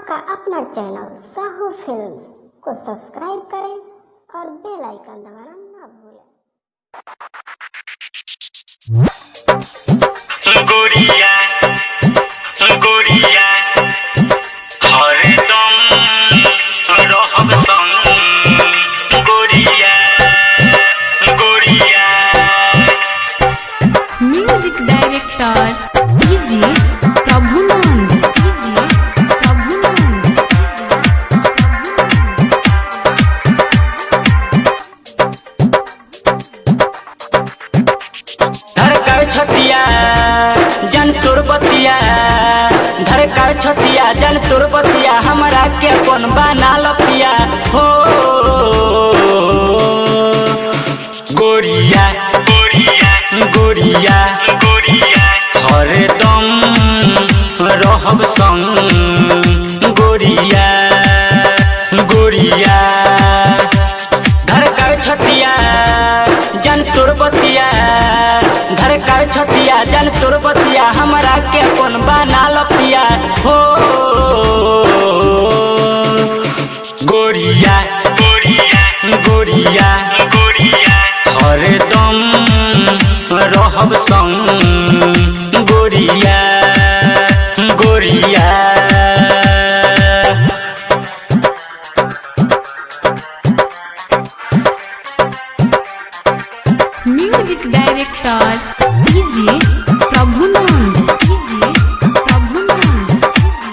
आपका अपना channel Sahu films को सब्सक्राइब करें और बेल आइकन दबाना ना भूलें गोरिया गोरिया हरदम रहब संग गोरिया गोरिया music director DJ Prabhunand DJ Prabhunand धड़का छतिया जन तोर बतिया धड़का छतिया जन तोर बतिया हमरा के अपन बना लपिया हो गोरिया गोरिया गोरिया गोरिया हरदम रहब संग गोरिया गोरिया धड़का छतिया जन तोर बतिया धड़का छतिया जन तोर बतिया हमरा के अपन बना लपिया हो गोरिया गोरिया गोरिया गोरिया हरदम रहब संग गोरिया गोरिया music director DJ Prabhunand DJ Prabhunand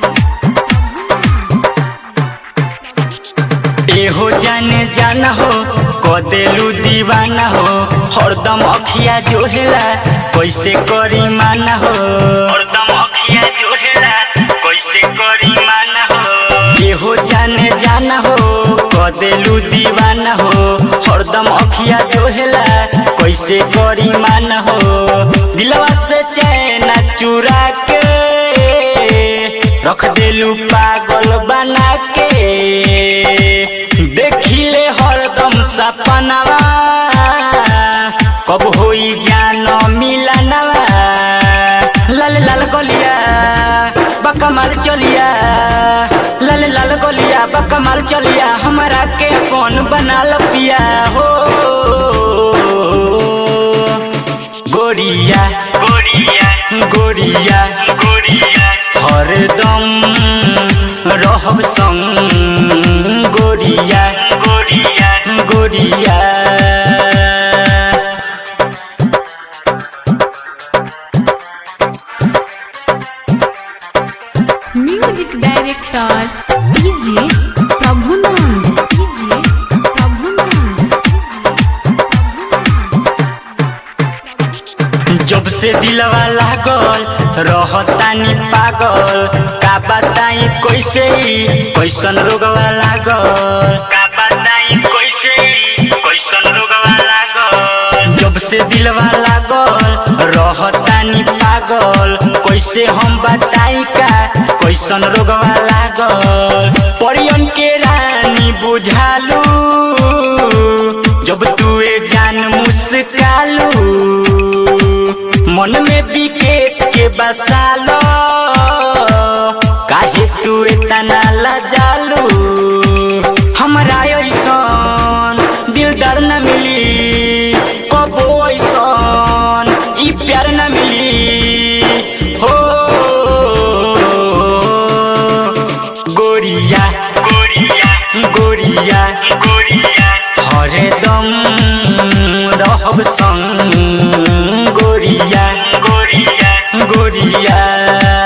एहो जाने जाना हो कदेलू दीवाना हो हरदम अखिया जोहेला कैसे करी माना हो हरदम अखिया जोहेला कैसे करी माना हो एहो जाने जाना हो कदेलू दीवाना हो हरदम अखिया जोहेला कैसे करी माना हो दिलवा से चैना चुरा के रख देलू पागल बना के देखिले हरदम सपनवा कब होई जान मिलनवा लाल लाल गलिया बकमाल चलिया लाल लाल गलिया बकमाल चलिया हमरा के कौन बना लपिया हो गोरिया गोरिया गोरिया गोरिया हरदम रहब संग गोरिया गोरिया गोरिया music director DJ Prabhunand DJ Prabhunand जब से दिलवा लागल रहतानी पागल का बताई कैसे कैसन रोगवा लागल का बताई कैसे कैसन रोगवा लागल जब से दिलवा लागल रहतानी पागल कैसे हम बताई का कैसन रोगवा लागल परियन के रानी बुझालू जब तुए जान मुस्कालू मन में विकेश के बसालो काहे तू इतना लजालू हमरा ऐसन दिलदार न मिली कबो ऐसन ई प्यार न मिली हो गोरिया गोरिया गोरिया गोरिया हरदम रहब संग गोरिया गोरिया गोरिया